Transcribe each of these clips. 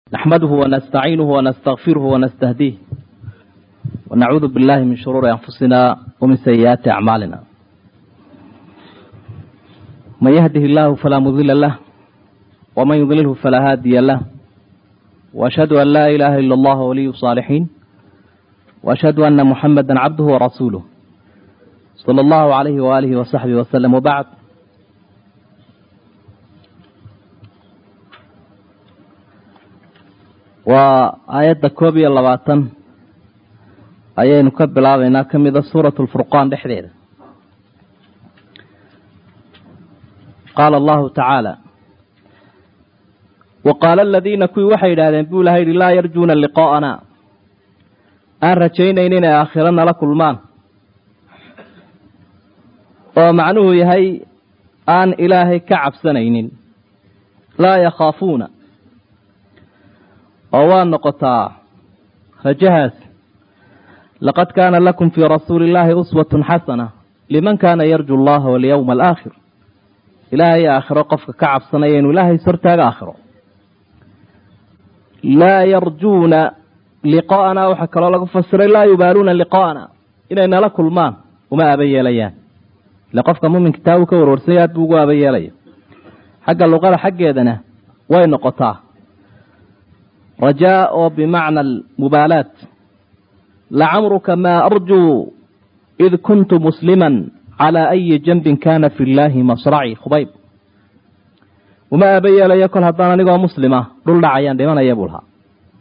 نحمده ونستعينه ونستغفره ونستهديه ونعوذ بالله من شرور أنفسنا ومن سيئات أعمالنا من يهده الله فلا مضل له ومن يضلله فلا هادي له وأشهد أن لا إله إلا الله ولي الصالحين وأشهد أن محمدا عبده ورسوله صلى الله عليه وآله وصحبه وسلم وبعد waa aayadda koob iyo labaatan ayaynu ka bilaabaynaa ka mida suuratu lfurqaan dhexdeeda qaala allahu tacaala wa qaala aladiina kuwii waxay yidhaahdeen buu ilaha yidhi laa yarjuuna liqaa'ana aan rajaynayn inay aakhiro nala kulmaan oo macnuhu yahay aan ilaahay ka cabsanaynin laa yakhaafuuna oo waa noqotaa rajahaas laqad kaana lakum fii rasuuli illaahi uswatun xasana liman kaana yarju allaha walyowma alaakhir ilaahay aakhiro qofka ka cabsanaya inuu ilaahay sortaaga aakhiro laa yarjuuna liqaa'ana waxaa kaloo lagu fasiray laa yubaaluuna liqaa'ana inay nala kulmaan uma aba yeelayaan ile qofka muminka taa uu ka warwarsanya aad buu ugu aba yeelaya xagga luqada xaggeedana way noqotaa rajaa oo bimacna almubaalaat lacamruka maa arjuu id kuntu musliman calaa ayi janbin kana fi llaahi masraci khubayb uma aaba yeelayo kol haddaan anigoo muslima dhul dhacayaan dhimanaya buu lahaa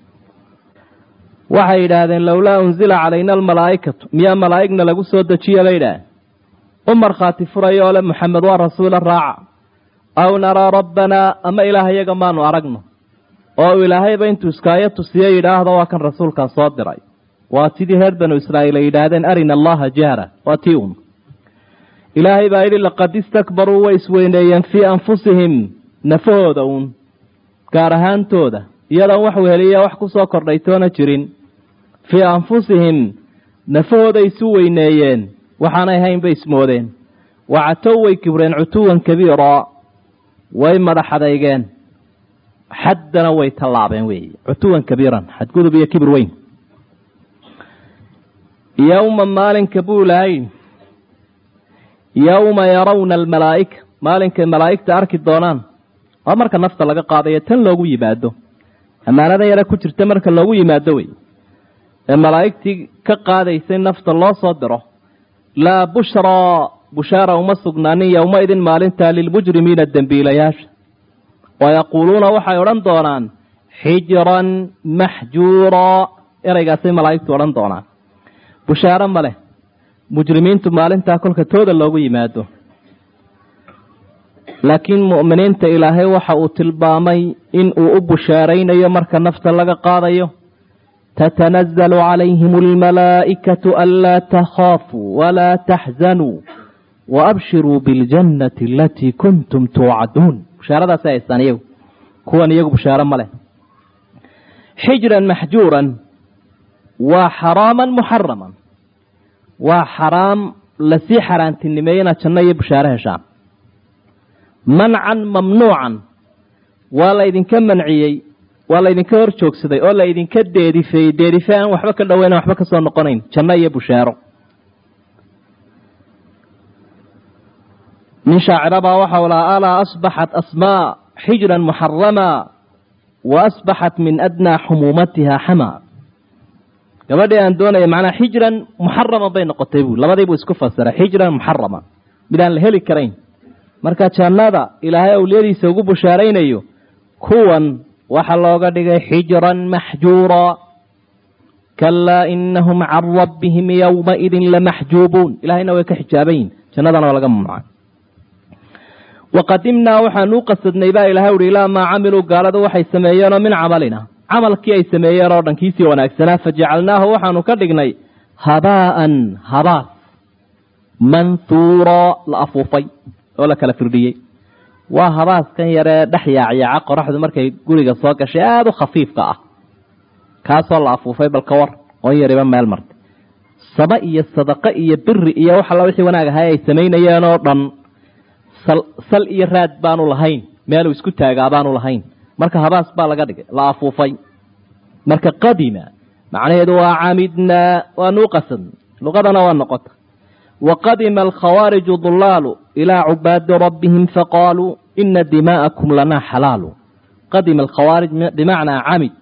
waxay yidhaahdeen lowlaa unzila calayna almalaa'ikatu miyaa malaa'igna lagu soo dejiya bay yidhaaheen u markhaati furayo oo le moxamed waa rasuula raaca aw naraa rabbanaa ama ilaah iyaga maanu aragno oo uu ilaahayba intuu iskaayo tusiye yidhaahdo waa kan rasuulkaa soo diray waa sidii reer banu israa'iil ay yidhaahdeen arina allaha jahra waa tii un ilaahay baa yidhi laqad istakbaruu way isweyneeyeen fii anfusihim nafahooda uun gaar ahaantooda iyadoon wax weheliya wax ku soo kordhay toona jirin fii anfusihim nafahooday isu weyneeyeen waxaanay hayn bay ismoodeen wacatow way kibreen cutuwan kabiira way madaxadeygeen xaddana way tallaabeen weeye cutuwan kabiiran xadgudub iyo kibir weyn yowma maalinka buu lahay yowma yarawna almalaa'ika maalinkay malaa'igta arki doonaan waa marka nafta laga qaadayo tan loogu yimaado ammaanada yare ku jirta marka loogu yimaado wey ee malaa'igtii ka qaadaysay nafta loo soo diro laa bushraa bushaara uma sugnaanin yowmaidin maalintaa lilmujrimiina dembiilayaasha wayaquuluuna waxay odhan doonaan xijran maxjuuraa ereygaasay malaa'igtu odhan doonaan bushaaro ma leh mujrimiintu maalintaa kolka tooda loogu yimaado laakiin mu'miniinta ilaahay waxa uu tilmaamay in uu u bushaaraynayo marka nafta laga qaadayo tatanazalu calayhim almalaa'ikatu anlaa takhaafuu walaa taxzanuu waabshiruu biاljannati alatii kuntum tuucaduun bushaaradaasi haystaan iyagu kuwan iyagu bushaaro ma leh xijran maxjuuran waa xaraaman muxaraman waa xaraam lasii xaaraantinimeeye inaad janno iyo bushaaro heshaan mancan mamnuucan waa laydinka manciyey waa laydinka hor joogsaday oo laydinka deedifeeyey deedife aan waxba ka dhoweynan waxba ka soo noqonayn janno iyo bushaaro nin shaacirabaa waxau lahaa alaa asbaxat asmaa xijran muxarama wa asbaxat min adnaa xumuumatiha xama gabadhii aan doonaya macnaa xijran muxaraman bay noqotay buu labadii buu isku fasiray xijran muxarama mid aan la heli karayn marka jannada ilaahay awliyadiisa ugu bushaaraynayo kuwan waxaa looga dhigay xijran maxjuura kalaa inahum can rabbihim yowmaidin lamaxjuubuun ilahayna way ka xijaaban yihin jannadana waa laga mamnucay waqadimnaa waxaanu u qasadnay baa ilahay uhi ilaa maa camiluu gaaladu waxay sameeyeenoo min camalina camalkii ay sameeyeen oo dhan kiisii wanaagsanaa fajacalnaahu waxaanu ka dhignay habaa'an habaas manhuura la afuufay oo la kala firdhiyey waa habaaskan yaree dhex yaacyaaca qoraxdu markay guriga soo gashay aada u khafiifka ah kaasoo la afuufay balka war oon yariba meel martay saba iyo sadaqo iyo biri iyo wax alla wixii wanaag ahay ay samaynayeen oo dhan sal iyo raad baanu lahayn meeluu isku taagaa baanu lahayn marka habaas baa laga dhigay la afuufay marka qadima macnaheedu waa camidnaa waanu qasadn luqadana waa noqota waqadima alkhawaariju dulaalu ilaa cubaadi rabbihim faqaaluu ina dimaa'akum lanaa xalaalu qadima alkhawaarij bimacnaa camid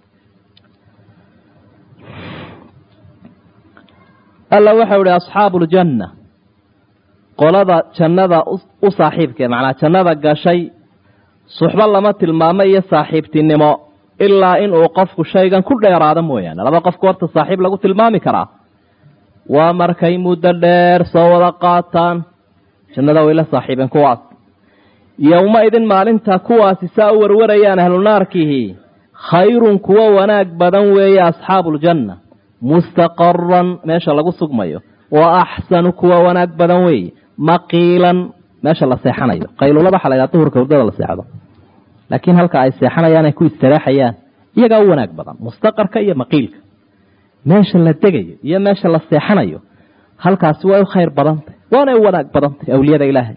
alla waxau ihi asxaabu ljanna qolada jannada u saaxiibkee macnaa jannada gashay suxbo lama tilmaamo iyo saaxiibtinimo ilaa inuu qofku shaygan ku dheeraado mooyaane laba qofku horta saaxiib lagu tilmaami karaa waa markay muddo dheer soo wada qaataan jannada way la saaxiibeen kuwaas yowma idin maalinta kuwaasi saa u warwarayaan ahlu naarkihi khayrun kuwo wanaag badan weeye asxaabuuljanna mustaqaran meesha lagu sugmayo wa axsanu kuwa wanaag badan weeye maqiilan meesha la seexanayo qaylulada waxa la ydhaha duhurka hurdada la seexdo laakiin halka ay seexanayaan ay ku istareexayaan iyagaa u wanaag badan mustaqarka iyo maqiilka meesha la degayo iyo meesha la seexanayo halkaasi way u khayr badantay waanay u wanaag badantay awliyada ilaahay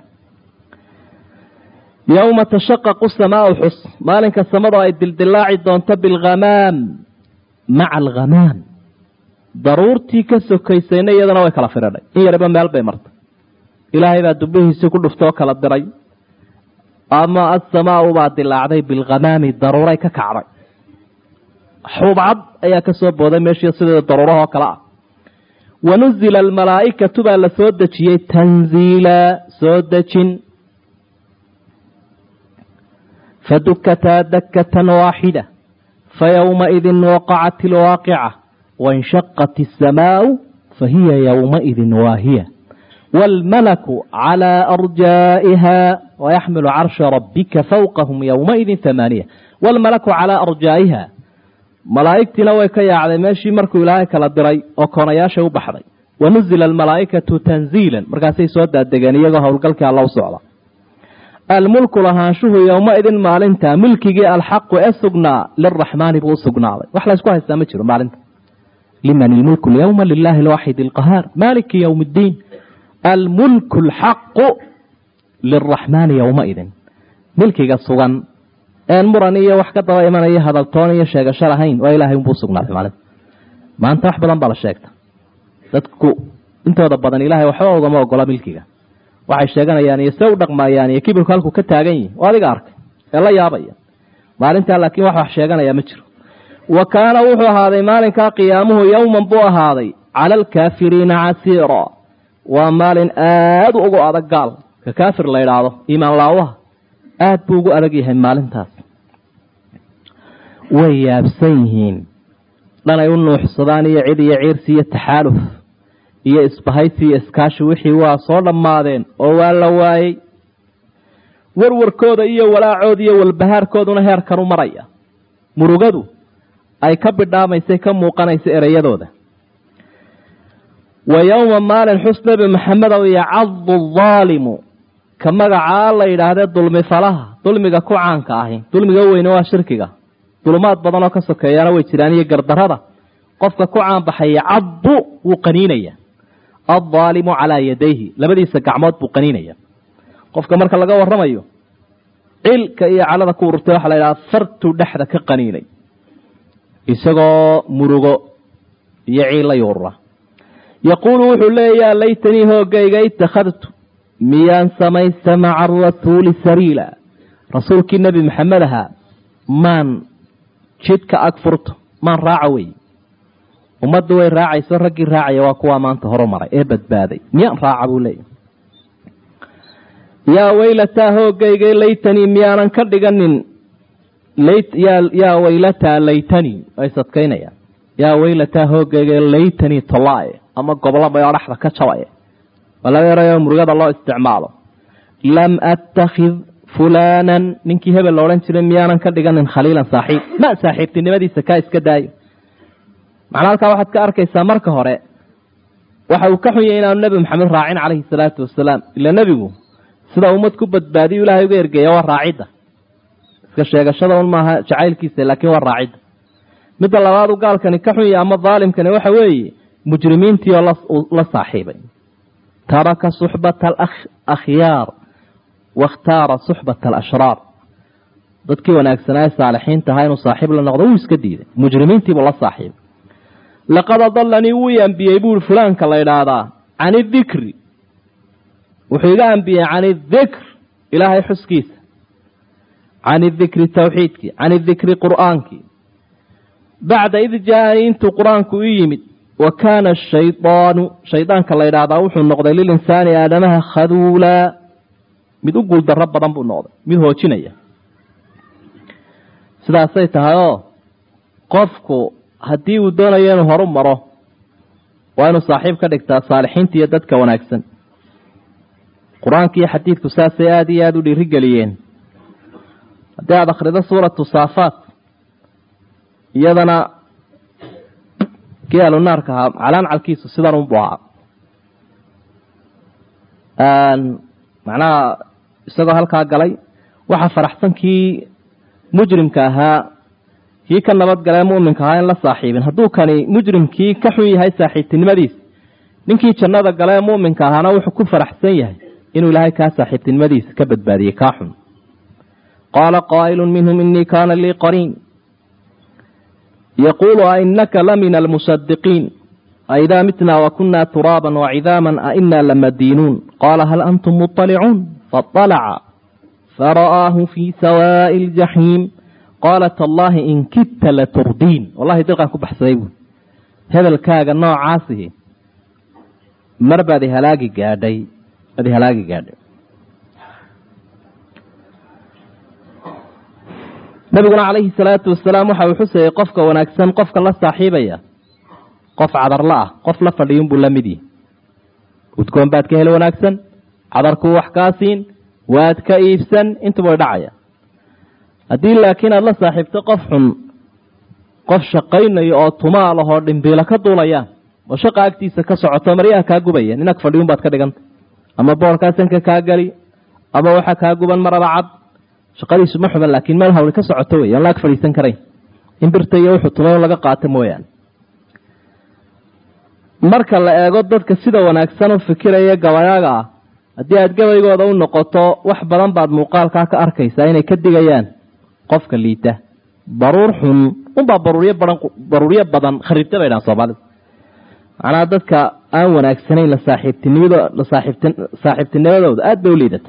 yowma tashaqaqu samaau xus maalinka samadu ay dildilaaci doonto bilghamaam maca alghamaam daruurtii ka sokaysayna iyadana way kala firidhay in yariba meel bay martay ilaahay baa dubihiisii ku dhuftay oo kala diray ama asamaau baa dilaacday bilghamaami daruuray ka kacday xubcad ayaa ka soo booday meeshii sideeda daruurahoo kale ah wanuzila almalaa'ikatu baa la soo dejiyey tanziila soo dejin fadukataa dakatan waaxida fayowmaidin waqacat ilwaaqica wainshaqat isamaau fahiya yowmaidin waahiya wاlmalaku calى arjaa'iha wayaxmilu carsha rabika fawqahum yowmaidin hamaaniya wاlmalaku calىa arjaa'iha malaa'igtiina way ka yaacday meeshii markuu ilaahay kala diray oo koonayaasha u baxday wanuzila almalaa'ikatu tanziilan markaasay soo daadegeen iyagoo howlgalkii alla u socda almulku lahaanshuhu yowmaidin maalinta milkigii alxaqu ee sugnaa liraxmaani buu u sugnaaday wax laysku haystaa ma jiro maalinta liman ilmulku lyowma lilahi alwaaxid alqahaar maliki ywm اddiin almulku alxaqu liraxmaani yowmaidin milkiga sugan een muran iyo wax ka daba imanaya hadaltoon iyo sheegasho lahayn waa ilahay unbuu usugnaaday maalinta maanta wax badan baa la sheegta dadku intooda badan ilahay waxba ugama ogola milkiga waxay sheeganayaan iyo se u dhaqmayaan iyo kibirku halku ka taagan yihin oo adiga arkay ee la yaabaya maalintaa laakiin wax wax sheeganaya ma jiro wa kaana wuxuu ahaaday maalinkaa qiyaamuhu yowman buu ahaaday cala alkaafiriina casiira waa maalin aada ugu adag gaal ka kaafir la idhaahdo iimaan laawaha aada buu ugu adag yahay maalintaas way yaabsan yihiin dhanay u nuuxsadaan iyo cid iyo ciirsi iyo taxaaluf iyo isbahaysi iyo iskaashi wixii waa soo dhammaadeen oo waa la waayey warwarkooda iyo walaacooda iyo walbahaarkooduna heerkan u maraya murugadu ay ka bidhaamaysay ka muuqanaysa ereyadooda wa yowma maalin xus nebi maxamedow yacadu daalimu ka magacaa la yidhaahdee dulmi falaha dulmiga ku caanka ahi dulmiga weyne waa shirkiga dulumaad badan oo ka sokeeyana way jiraan iyo gardarada qofka ku caanbaxay yacadu wuu qaniinaya addaalimu calaa yadayhi labadiisa gacmood buu qaniinaya qofka marka laga waramayo cilka iyo calada ku ururtay waxaa la yidhaha fartuu dhexda ka qaniinay isagoo murugo iyo ciilla yuurura yaquulu wuxuu leeyaa laytanii hoogayga itakhadtu miyaan samaysta maca arasuuli sariila rasuulkii nebi maxamed ahaa maan jidka ag furto maan raaca wey ummaddu way raacayso raggii raacaya waa kuwaa maanta horumaray ee badbaaday miyaan raaca buu leeyahy yaa weylataa hoogayga laytanii miyaanan ka dhiganin yaa weylataa laytanii way sadkaynayaan yaa weylataa hoogayga laytanii tolaaye ama goblaba oo dhexda ka jabaye waa laga yarayo murugada loo isticmaalo lam attakhid fulaanan ninkii hebel la odhan jiray miyaanan ka dhiganin khaliilan saaxiib ma saaxiibtinimadiisa kaa iska daayo macnaa halkaa waxaad ka arkaysaa marka hore waxa uu ka xun yahay inaanu nebi maxamed raacin calayhi salaatu wasalaam ila nebigu sida ummad ku badbaadiyu ilaahay uga ergeeya waa raacidda iska sheegashada un maaha jacaylkiisa laakiin waa raacidda midda labaadu gaalkani ka xun yahay ama daalimkani waxa weeye mujrimiintii oo la saaxiibay taraka suxbata alakhyaar wakhtaara suxbata alashraar dadkii wanaagsanaa ee saalixiinta ahaa inuu saaxiib la noqdo wuu iska diiday mujrimiintiibuu la saaxiibay laqad adalanii wuu i ambiyey buui fulaanka la idhaahdaa can idikri wuxuu iga ambiyey can idikr ilaahay xuskiisa can idikri tawxiidkii can idikri qur'aankii bacda id jaa-anii intuu qur-aanku i yimid wa kaana ashaydaanu shaydaanka la ydhaahdaa wuxuu noqday lilinsaani aadamaha khaduulaa mid u guuldarro badan buu noqday mid hoojinaya sidaasay tahay oo qofku haddii uu doonayo inuu horu maro waa inuu saaxiib ka dhigtaa saalixiinta iyo dadka wanaagsan qur-aanka iyo xadiidku saasay aada iyo aada u dhiirigeliyeen haddii aada akhrido suuratu saafaat iyadana kii alunaarka ahaa calaancalkiisu sidan unbu ahaa macnaha isagoo halkaa galay waxaa faraxsan kii mujrimka ahaa kii ka nabadgalee muminka ahaa in la saaxiibin hadduu kani mujrimkii ka xun yahay saaxiibtinimadiisa ninkii jannada gale ee muminka ahaana wuxuu ku faraxsan yahay inuu ilaahay kaa saaxiibtinimadiisa ka badbaadiyey kaa xun qaala qaa'ilu minhum inii kaana lii qariin yaquulu ainaka la min almusadiqiin aidaa mitna wakuna turaaba wacidaama aina lamadiinuun qaala hal antum muطalicuun faطalaca fara'aahu fii sawaaءi اljaxiim qaala tallaahi in kidta laturdiin wallahi dirqaan ku baxsaday buui hebelkaaga noocaasihi mar baad ihalaagi gaadhay baad ihalaagi gaadhay nabiguna calayhi salaatu wasalaam waxa uu xusayey qofka wanaagsan qofka la saaxiibaya qof cadarla ah qof la fadhiyun buu la mid yihi udgoon baad ka heli wanaagsan cadarkuu wax kaa siin waad ka iibsan intuba way dhacaya haddii laakiin aada la saaxiibto qof xun qof shaqaynayo oo tumaal ahoo dhimbiilo ka duulayaan oo shaqa agtiisa ka socoto maryaha kaa gubaya nin ag fadhiyun baad ka dhiganta ama boorkaa sanka kaa geli ama waxa kaa guban maraba cad shaqadiisu ma xuban laakiin meel hawli ka socoto wey aan la ag fadhiisan karayn in birta iyo wuxuu tumay laga qaato mooyaane marka la eego dadka sida wanaagsan u fikiraya gabayaaga ah haddii aada gabaygooda u noqoto wax badan baad muuqaalkaa ka arkaysaa inay ka digayaan qofka liita baruur xun unbaa baruuryo badan baruuryo badan kharibta bay dhahan soomaalida macnaha dadka aan wanaagsanayn la saaxiibtinimado la saaxiibti saaxiibtinimadooda aada bay u liidata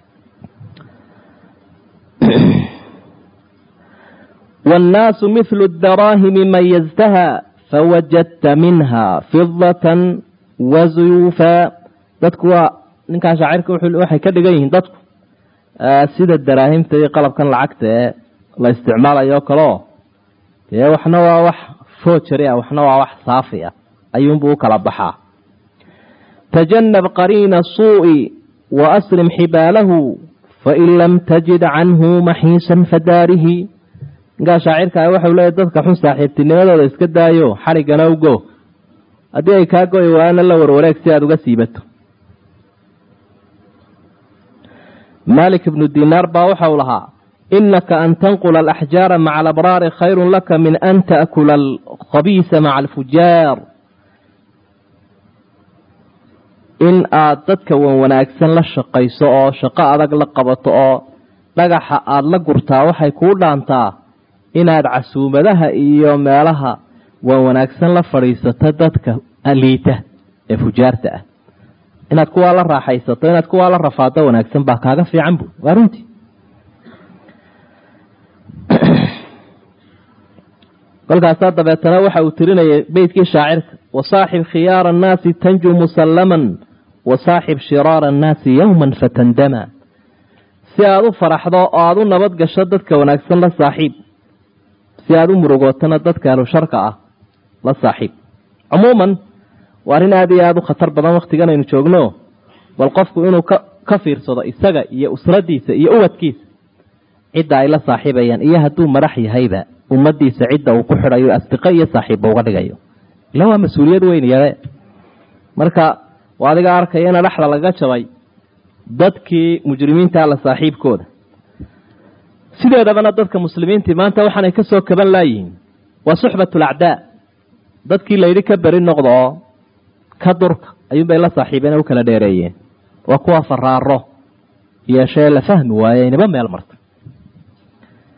wاnnaasu mithlu daraahimi mayaztaha fawajadta minha fidatan wazuyuufa dadku waa ninkan shaacirka waxay ka dhigan yihiin dadku sida daraahimta iyo qalabkan lacagta ee la isticmaalayo o kaleo dee waxna waa wax foojari ah waxna waa wax saafi ah ayuunbuu u kala baxaa tajanab qariina suu'i wa asrim xibaalahu fain lam tajid canhu maxiisan fadaarihi ninkaa shaacirka ah waxau leeyahy dadka xun saaxiibtinimadooda iska daayo xarigana ugo haddii ay kaa goyi waana la warwareeg si aada uga siibato malik ibnu dinaar baa waxau lahaa inaka an tanqula alaxjaara maca alabraari khayru laka min an taakula alkhabiisa maca alfujaar in aad dadka wan wanaagsan la shaqayso oo shaqo adag la qabato oo dhagaxa aada la gurtaa waxay kuu dhaantaa inaad casuumadaha iyo meelaha wan wanaagsan la fadhiisato dadka liita ee fujaarta ah inaad kuwaa la raaxaysato inaad kuwaa la rafaado wanaagsan baa kaaga fiican bu waa runtii kolkaasaa dabeetana waxa uu tirinayay beytkii shaacirka wasaaxib khiyaara annaasi tanju musallaman wasaaxib shiraara annaasi yowman fatandama si aada u faraxdo oo aada u nabad gasho dadka wanaagsan la saaxiib si aada u murugootana dadka ahlu sharka ah la saaxiib cumuuman waa arrin aada iyo aada u khatar badan wakhtigan aynu joogno bal qofku inuu ka ka fiirsado isaga iyo usradiisa iyo ubadkiisa cidda ay la saaxiibayaan iyo hadduu madax yahayba ummadiisa cidda uu ku xidhayo asdiqo iyo saaxiibba uga dhigayo ila waa mas-uuliyad weyn yade marka waa adiga arkaya ina dhexda laga jabay dadkii mujrimiinta la saaxiibkooda sideedabana dadka muslimiintii maanta waxaanay ka soo kaban laayihiin waa suxbat lacdaa dadkii layidhi ka beri noqda oo ka durka ayuunbay la saaxiibeen u kala dheereeyeen waa kuwa faraaro yeeshee la fahmi waaye inaba meel marta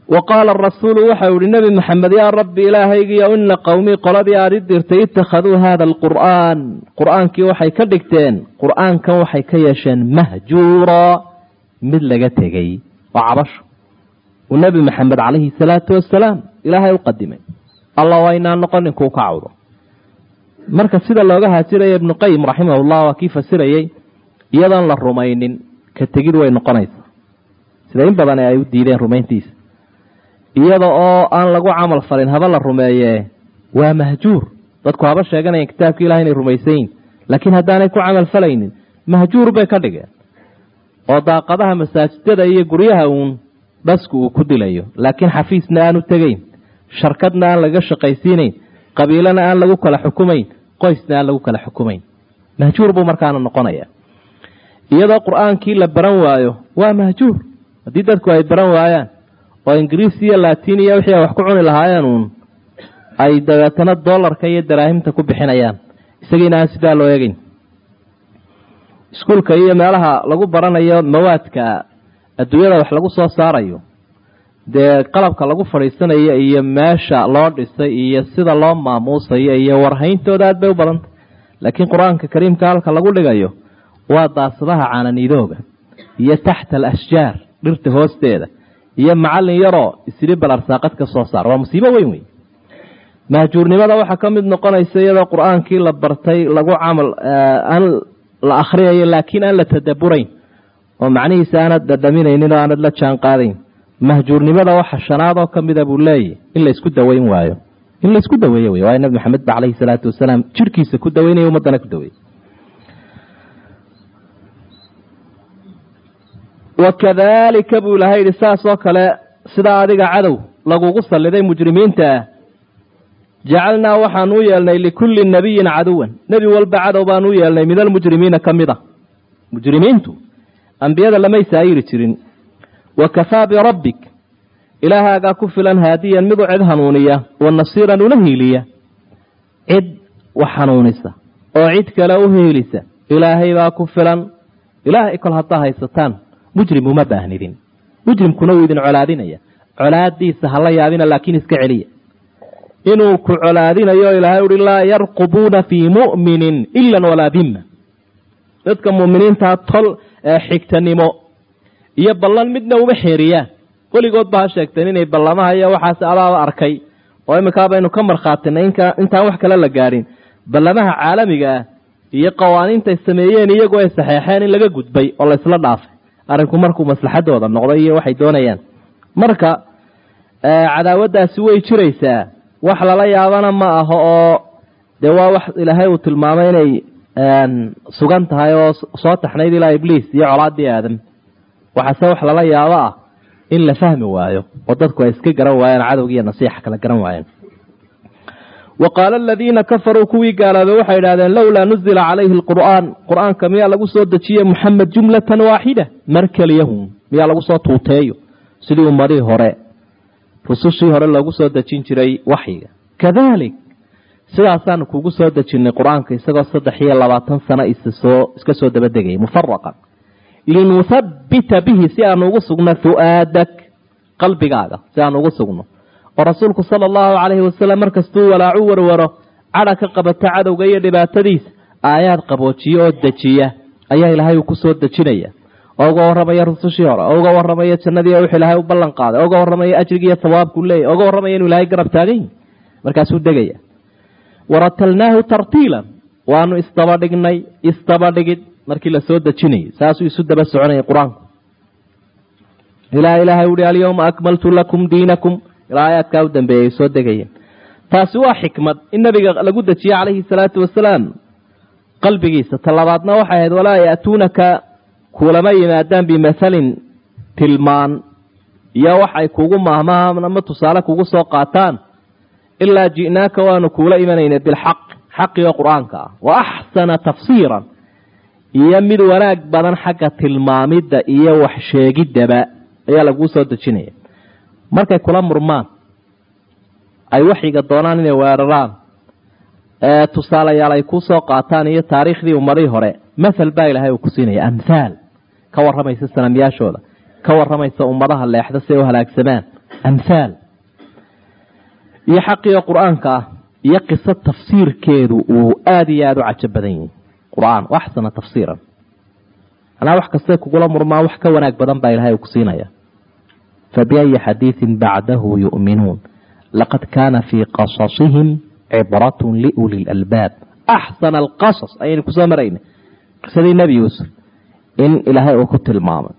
wa qaala arasuulu waxau ihi nebi maxamed yaa rabbi ilaahaygiyo ina qowmii qoladii aada i dirtay ittakhaduu haada alqur'aan qur'aankii waxay ka dhigteen qur'aankan waxay ka yeesheen mahjuura mid laga tegey waa cabasho uu nebi maxamed calayhi salaatu wasalaam ilaahay u qadimay alla waa inaan noqonin kuu ka cawdo marka sida looga haajiraya ibnu qayim raximahullah waa kii fasirayey iyadoon la rumaynin ka tegid way noqonaysaa sida in badan ay u diideen rumayntiisa iyada oo aan lagu camal falin haba la rumeeyee waa mahjuur dadku haba sheeganayan kitaabka ilahay inay rumaysayin laakiin haddaanay ku camal falaynin mahjuur bay ka dhigeen oo daaqadaha masaajidada iyo guryaha uun dhasku uu ku dilayo laakiin xafiisna aan u tegeyn sharkadna aan laga shaqaysiinayn qabiilana aan lagu kala xukumayn qoysna aan lagu kala xukumayn mahjuur buu markaana noqonaya iyadoo qur-aankii la baran waayo waa mahjuur haddii dadku ay baran waayaan oo ingiriis iyo latin iyo wixii ay wax ku cuni lahaayeen uun ay dabeetana dollarka iyo daraahimta ku bixinayaan isagiina aan sidaa loo eegeyn iskuulka iyo meelaha lagu baranayo mawaadka adduunyada wax lagu soo saarayo dee qalabka lagu fadhiisanayo iyo meesha loo dhisay iyo sida loo maamuusayo iyo warhayntooda aad bay u badantay laakiin qur-aanka kariimka halka lagu dhigayo waa daasadaha caananiidooga iyo taxta alashjaar dhirta hoosteeda iyo macallin yaroo isiri balarsaaqad ka soo saar waa musiibo weyn wey mahjuurnimada waxaa ka mid noqonaysa iyadoo qur-aankii la bartay lagu camal aan la akhriyayo laakiin aan la tadaburayn oo macnihiisa aanad dhadhaminaynin oo aanad la jaan qaadayn mahjuurnimada waxa shanaad oo kamida buu leeyahy in laysku daweyn waayo in laysku daweeyo wey waayo nabi maxamed ba caleyhi salaatu wasalaam jirkiisa ku daweynaya ummaddana ku daweeyey wakadalika buu ilahay yihi saas oo kale sidaa adiga cadow lagugu salliday mujrimiinta ah jacalnaa waxaan u yeelnay likulli nabiyin caduwan nebi walba cadow baan u yeelnay min almujrimiina ka mid a mujrimiintu ambiyada lamay saayiri jirin wa kafaa birabbik ilaahaagaa ku filan haadiyan mid u cid hanuuniya wa nasiiran una hiiliya cid wax hanuunisa oo cid kale u hiilisa ilaahay baa ku filan ilaahay kol haddaa haysataan mujrim uma baahnidin mujrimkuna wuu idin colaadinaya colaadiisa hala yaabina laakiin iska celiya inuu ku colaadinayo ilaahay uhi laa yarqubuuna fii mu'minin ilan walaa dimma dadka mu'miniintaa tol xigtanimo iyo ballan midna uma xeeriyaan weligood ba ha sheegteen inay ballamaha iyo waxaas abaaba arkay oo iminkaa baynu ka markhaatinay intaan wax kale la gaadhin ballamaha caalamiga ah iyo qawaaniintay sameeyeen iyagoo ay saxeexeen in laga gudbay oo laysla dhaafay arrinku markuu maslaxadooda noqday iyo waxay doonayaan marka cadaawaddaasi way jiraysaa wax lala yaabana ma aho oo dee waa wax ilaahay uu tilmaamay inay sugan tahay oo soo taxnayd ilaa ibliis iyo colaadii aadam waxaase wax lala yaabo ah in la fahmi waayo oo dadku ay iska garan waayaan cadowgiiyo nasiixa kala garan waayeen wa qaala aladiina kafaruu kuwii gaaloobay waxay idhahdeen lowlaa nuzila calayhi alqur'aan qur-aanka miyaa lagu soo dejiye muxamed jumlatan waaxida mar keliyahun miyaa lagu soo tuuteeyo sidii ummadihii hore rusushii hore loogu soo dejin jiray waxyiga kadalik sidaasaanu kugu soo dejinnay qur-aanka isagoo saddex iyo labaatan sano issoo iska soo dabadegayay mufaraqan linuhabbita bihi si aanu ugu sugno fu'aadak qalbigaaga si aanu ugu sugno oo rasuulku sala allahu calayhi wasalam markastuu walaacu warwaro cadha ka qabata cadowga iyo dhibaatadiisa aayaad qaboojiya oo dejiya ayaa ilaahay uu ku soo dejinaya oo uga warramaya rusushii hore oo uga warramaya jannadii wixuu ilaahay u ballan qaaday oo uga warramaya ajrigi iyo sawaabkuu leeyahy o uga warramaya inuu ilahay garab taagan yahy markaasuu degaya waratalnaahu tartiilan waanu isdabadhignay isdabadhigid markii la soo dejinayay saasuu isu daba soconayay qur-aanku ilaa ilaahay uhi alyawma akmaltu lakum diinakum ilaa aayaadkaa u dambeeyay soo degayeen taasi waa xikmad in nabiga lagu dejiye calayhi salaatu wasalaam qalbigiisa talabaadna waxay ahayd walaa ya'tuunaka kulama yimaadaan bimathalin tilmaan iyo waxay kugu maahmahaan ama tusaale kugu soo qaataan ilaa ji'naaka waanu kuula imanayna bilxaq xaqi oo qur-aanka ah wa axsana tafsiiran iyo mid wanaag badan xagga tilmaamidda iyo wax sheegiddaba ayaa laguu soo dejinaya markay kula murmaan ay waxyiga doonaan inay weeraraan tusaalayaal ay kuu soo qaataan iyo taariikhdii ummadihii hore mathal baa ilaahay uu ku siinaya amhaal ka warramaysa sanamyaashooda ka warramaysa ummadaha leexda si ay u halaagsamaan amhaal iyo xaqiga qur-aanka ah iyo qiso tafsiirkeedu uu aada iyo aada u cajo badan yihi qur-aan waxsana tafsiiran anaa wax kastay kugula murmaa wax ka wanaag badan baa ilahay uu ku siinaya fabiayi xadiiثin bacdahu yu'minuun laqad kaana fii qasasihim cibrat liuli lalbaab axsana alqasas ayaynu kusoo marayna qisadii nebi yuusuf in ilaahay uu ku tilmaamay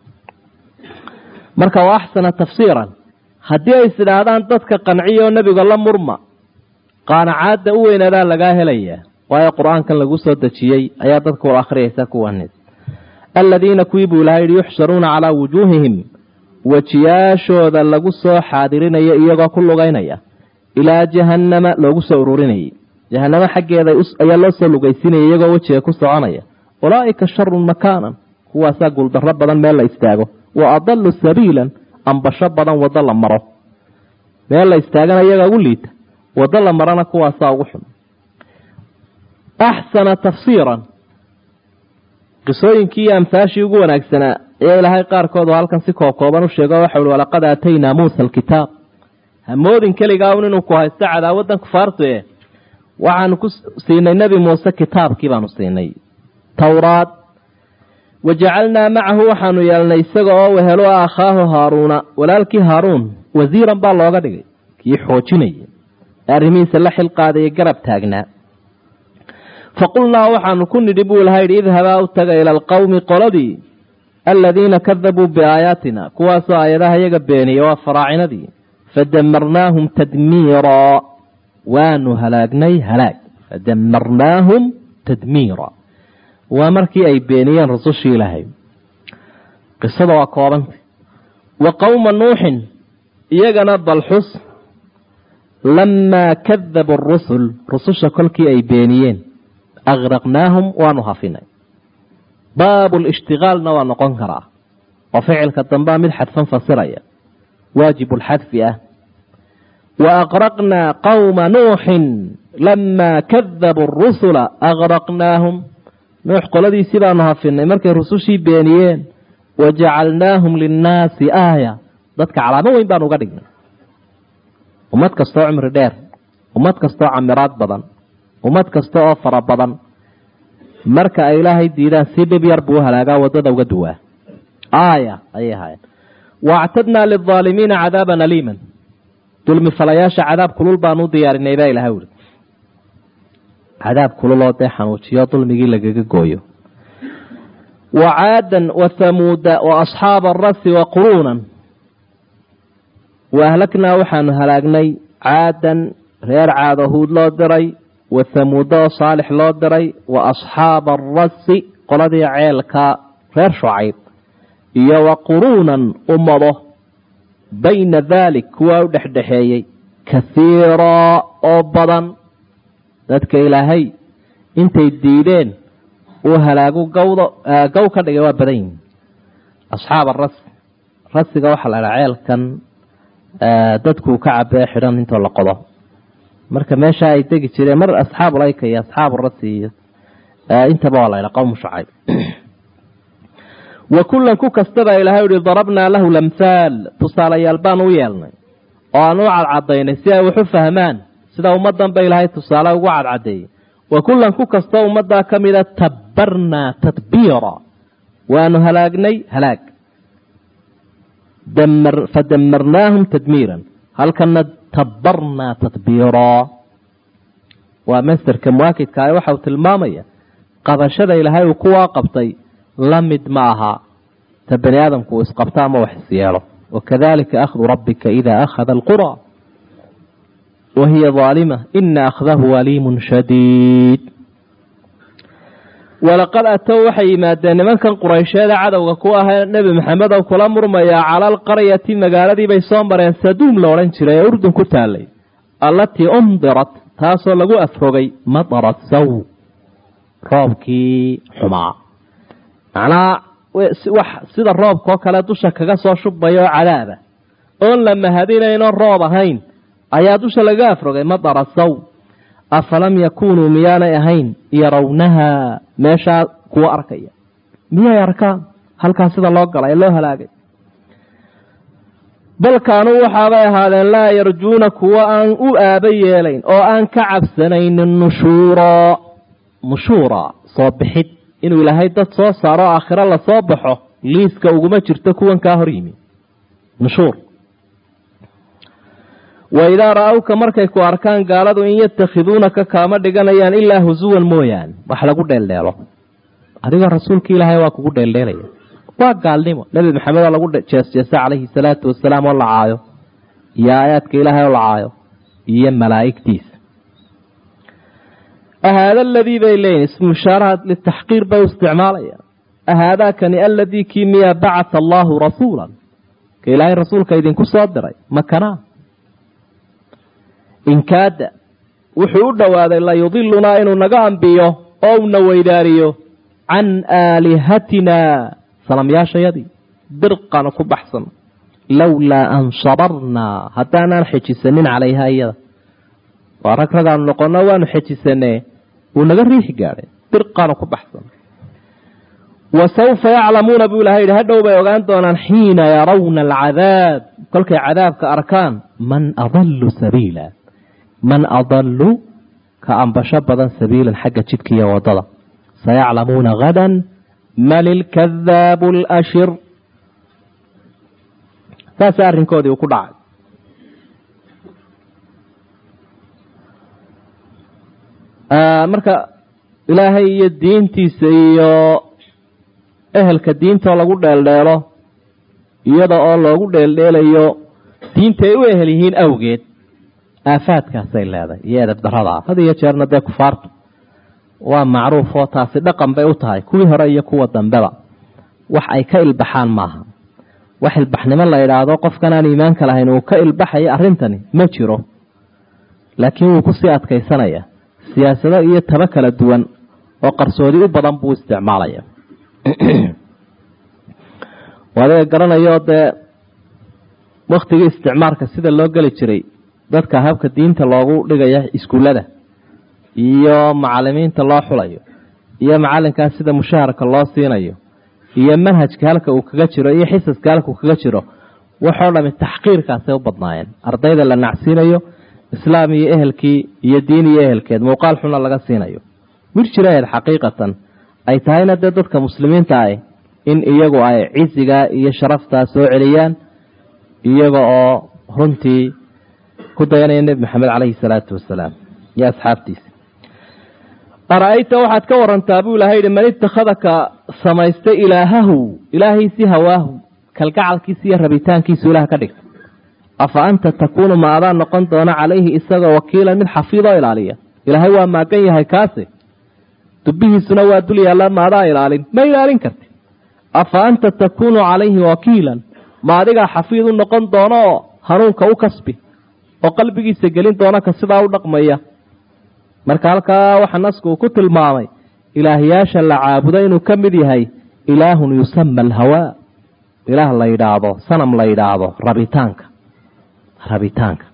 marka waa axsana tafsiiran haddii ay is idhaahdaan dadka qanciya oo nebiga la murma qaanacaadda u weynaadaa lagaa helayaa waayo qur-aankan lagu soo dejiyey ayaa dadka wal akhriyaysa kuwanis aladiina kuwii buu ilahay yihi yuxsharuuna calaa wujuuhihim wejiyaashooda lagu soo xaadirinayo iyagoo ku lugaynaya ilaa jahannama loogu soo ururinayay jahanamo xaggeeda ayaa loo soo lugaysinaya iyagoo wejiga ku soconaya ulaa'ika sharun makaanan kuwaasaa guuldarro badan meel la istaago wa adalu sabiilan ambasho badan waddo la maro meel la istaagana iyagaa ugu liita waddo la marana kuwaasaa ugu xun axsana tafsiiran qisooyinkii iyo amhaashii ugu wanaagsanaa ee ilaahay qaarkood oo halkan si koobkooban u sheego waxa uhi walaqad aataynaa muusa alkitaab hamoodin keligaa un inuu ku haysto cadaawaddan kufaartu e waxaanu ku siinay nebi muuse kitaabkii baanu siinay towraad wajacalnaa macahu waxaanu yeelnay isaga oo wehelo a akhaahu haaruuna walaalkii haaruun wasiiran baa looga dhigay kii xoojinaya ee arrimihiisa la xil qaadaya garab taagnaa faqulnaa waxaanu ku nidhi buu ilaha yidhi idhabaa u taga ila alqowmi qoladii aladiina kadabuu biaayaatina kuwaasoo aayadaha iyaga beeniya waa faraacinadii fadamarnaahum tadmiiraa waanu halaagnay halaag fadamarnaahum tadmiira waa markii ay beeniyeen rasushii ilaahay qisada waa koobanta wa qowma nuuxin iyagana balxus lamaa kadabu arusul rususha kolkii ay beeniyeen agraqnaahum waanu hafinay baabu lishtigaalna waa noqon karaa oo ficilka dambea mid xadfan fasiraya waajibu lxadfi ah wa aqraqnaa qowma nuuxin lamaa kadabuu rusula agraqnaahum nuux qoladiisii baanu hafinay markay rusushii beeniyeen wajacalnaahum linnaasi aaya dadka calaamo weyn baanu uga dhignay ummad kastoo cumri dheer ummad kastoo camiraad badan ummad kasta oo fara badan marka ay ilaahay diidaan si dhib yar buu halaagaa waddada uga duwaa aaya ayay ahaayeen waactadnaa lilaalimiina cadaaban aliiman dulmi falayaasha cadaab kulul baanu u diyaarinay baa ilahay uri cadaab kululoo dee xanuujiyo dulmigii lagaga gooyo wa caadan wa hamuuda wa asxaaba arasi wa quruunan wa ahlagnaa waxaanu halaagnay caadan reer caado huud loo diray wa hamuuda oo saalix loo diray wa asxaaba arasi qoladii ceelka reer shucayb iyo wa quruunan ummado bayna daalik kuwaa u dhexdhexeeyey kahiiraa oo badan dadka ilaahay intay diideen uu halaagu gawdo gow ka dhigay waa badan yihin asxaab arasi rasiga waxaa la dhaha ceelkan dadkuu ka cabee xidhan intoo la qodo marka meesha ay degi jireen mar asxaabu layka iyo asxaabu rasi iyo intaba waa la ydha qowmu shacayb wa kullan ku kastaba ilahay uhi darabnaa lahu lamhaal tusaalayaal baan u yeelnay oo aan u cadcadaynay si ay wax u fahmaan sida ummadan ba ilaahay tusaale ugu cadcadeeyey wa kullan ku kastoo ummaddaa ka mida tabbarnaa tadbiira waanu halaagnay halaag fadamarnaahum tadmiiran halkana tabbarnaa tadbiiraa waa masterka muwaakidka ah waxa uu tilmaamaya qabashada ilaahay uu kuwaa qabtay la mid ma aha ta bani aadamku uu isqabto ama wax isyeelo wakadalika akhdu rabbika ida akhada alqura wahiya aalima ina akhdahu aliimun shadiid walaqad atow waxay yimaadeen nimankan quraysheeda cadowga ku ahee nebi maxamed oo kula murmayaa cala alqaryati magaaladiibay soo mareen saduum la odhan jiray ee urdun ku taalay allatii umdirat taasoo lagu afrogay madara saw roobkii xumaa macnaha wax sida roobkaoo kale dusha kaga soo shubaya oo cadaaba oon la mahadinayno roob ahayn ayaa dusha laga afrogay madara saw afalam yakunuu miyaanay ahayn yarawnaha meeshaa kuwa arkaya miyay arkaan halkaa sida loo galay ee loo halaagay bal kaanuu waxaabay ahaadeen laa yarjuuna kuwa aan u aaba yeelayn oo aan ka cabsanaynin nushuura nushuura soo bixid inuu ilaahay dad soo saaro aakhiro lasoo baxo liiska uguma jirto kuwan kaa hor yimi nushuur wa idaa ra-awka markay ku arkaan gaaladu in yatakhiduunaka kaama dhiganayaan ilaa husuwan mooyaane wax lagu dheeldheelo adigoo rasuulka ilaahay waa kugu dheeldheelaya waa gaalnimo nebi maxamed oo lagu jeesjeesa calayhi salaatu wasalaam oo la caayo iyo aayaadka ilaahay oo la caayo iyo malaa'igtiisa ahaada aladii bay leeyihin ismu ishaaraha litaxqiir bay u isticmaalayaan ahaadaakani aladii kii miyaa bacata allaahu rasuulan ka ilaahay rasuulka idinku soo diray makanaa inkaada wuxuu u dhowaaday layudilunaa inuu naga ambiyo oo una weydaariyo can aalihatina sanamyaashayadii dirqana ku baxsan lowlaa an sabarnaa haddaanaan xejisanin calayha iyada waa rag ragaanu noqono waanu xejisanee wuu naga riixi gaadhay dirqana ku baxsan wa sawfa yaclamuuna buu ilahay yidhi hadhow bay ogaan doonaan xiina yarawna alcadaab kolkay cadaabka arkaan man adallu sabiila man adallu ka ambasho badan sabiilan xagga jidka iyo waddada sayaclamuuna hadan man ilkadaabu alashir saasa arrinkoodii uu ku dhacay marka ilaahay iyo diintiisa iyo ehelka diintoo lagu dheeldheelo iyada oo loogu dheeldheelayo diinta ay u ehel yihiin awgeed aafaadkaasay leedahay iyo edab daradaa had iyo jeerna dee kufaartu waa macruuf oo taasi dhaqan bay u tahay kuwii hore iyo kuwa dambeba wax ay ka ilbaxaan maaha wax ilbaxnimo la idhaahdo qofkan aan iimaanka lahayn uu ka ilbaxayo arrintani ma jiro laakiin wuu kusii adkaysanaya siyaasado iyo taba kala duwan oo qarsoodi u badan buu isticmaalaya adiga garanayo dee waktigii isticmaalka sida loo geli jiray dadka habka diinta loogu dhigaya iskuullada iyo macalimiinta loo xulayo iyo macalinkaas sida mushaharka loo siinayo iyo manhajka halka uu kaga jiro iyo xisaska halka uu kaga jiro waxoo dhami taxqiirkaasay u badnaayeen ardayda la nacsiinayo islaam iyo ehelkii iyo diin iyo ehelkeed muuqaal xuna laga siinayo mir jiraheed xaqiiqatan ay tahayna dee dadka muslimiinta ah in iyagu ay cisigaa iyo sharaftaa soo celiyaan iyaga oo runtii ku dayanaya nebi maxamed caleyhi salaatu wasalaam iyo asxaabtiisa ara-ayta waxaad ka warantaa buu ilahay yihi man itakhadaka samaystay ilaahahu ilaahaysii hawaahu kalgacalkiisa iyo rabitaankiisu ilaah ka dhigta afa anta takuunu ma adaan noqon doona calayhi isagoo wakiila mid xafiidoo ilaaliya ilaahay waa maagan yahay kaasi dubihiisuna waa dul yaalla ma adaa ilaalin ma ilaalin karti afa anta takuunu calayhi wakiilan ma adigaa xafiid u noqon doono oo hanuunka u kasbi oo qalbigiisa gelin doona ka sidaa u dhaqmaya marka halkaa waxa nasku uu ku tilmaamay ilaahyaasha la caabudo inuu ka mid yahay ilaahun yusama alhawaa ilaah la yidhaahdo sanam la yidhaahdo rabitaanka rabitaanka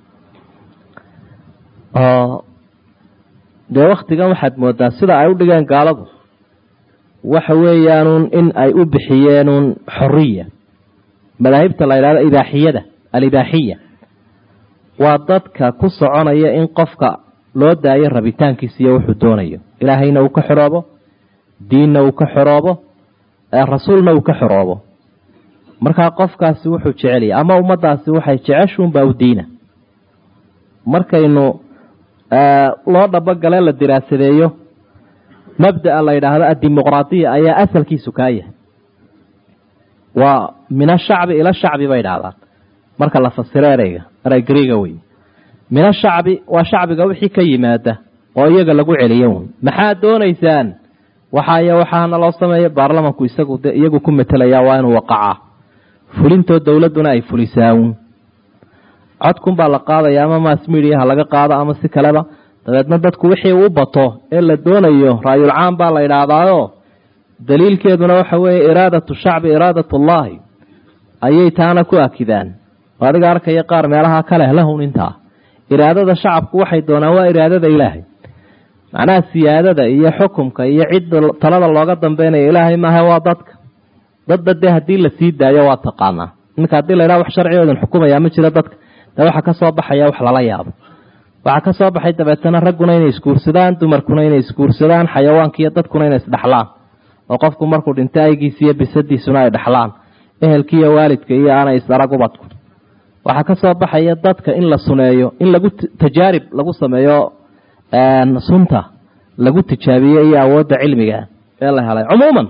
oo dee waktigan waxaad moodaa sida ay u dhigeen gaaladu waxa weeyaanuun in ay u bixiyeenuun xoriya madaahibta la yidhahdo ibaaxiyada alibaaxiya waa dadka ku soconaya in qofka loo daayo rabitaankiisa iyo wuxuu doonayo ilaahayna uu ka xoroobo diinna uu ka xoroobo rasuulna uu ka xoroobo markaa qofkaasi wuxuu jecelya ama ummadaasi waxay jeceshuunbaa u diina markaynu loo dhabogale la diraasadeeyo mabdaa la yidhaahdo addimuqraadiya ayaa asalkiisu kaa yahay waa min ashacbi ila shacbi bay idhahdaan marka la fasiro ereyga erey griiga wey min ashacbi waa shacbiga wixii ka yimaada oo iyaga lagu celiyo wy maxaad doonaysaan waxaay waxaana loo sameeya baarlamanku isagu de iyagu ku metelaya waa inuu waqacaa fulintoo dowladduna ay fulisaawun codkunbaa la qaadaya ama mass mediaha laga qaado ama si kaleba dabeedna dadku wixii uu bato ee la doonayo raayulcaam baa la idhaahdaayo daliilkeeduna waxa weeye iraadatu shacbi iraadat ullaahi ayay taana ku akidaan oo adiga arkaya qaar meelaha kaleh lahun intaa iraadada shacabku waxay doonaan waa iraadada ilaahay macnaha siyaadada iyo xukumka iyo cidda talada looga dambeynaya ilaahay maaha waa dadka dadba dee haddii la sii daayo waa taqaanaa iminka haddii la ydhaha wax sharcigoodan xukumaya ma jiro dadka dee waxaa ka soo baxaya wax lala yaabo waxaa ka soo baxay dabeetana ragguna inay isguursadaan dumarkuna inay isguursadaan xayawaanka iyo dadkuna inay isdhexlaan oo qofku markuu dhinto aygiisa iyo bisadiisuna ay dhexlaan ehelki iyo waalidka iyo aanay isarag ubadku waxaa ka soo baxaya dadka in la suneeyo in lagu tajaarib lagu sameeyo sunta lagu tijaabiye iyo awoodda cilmiga ee la helay cumuuman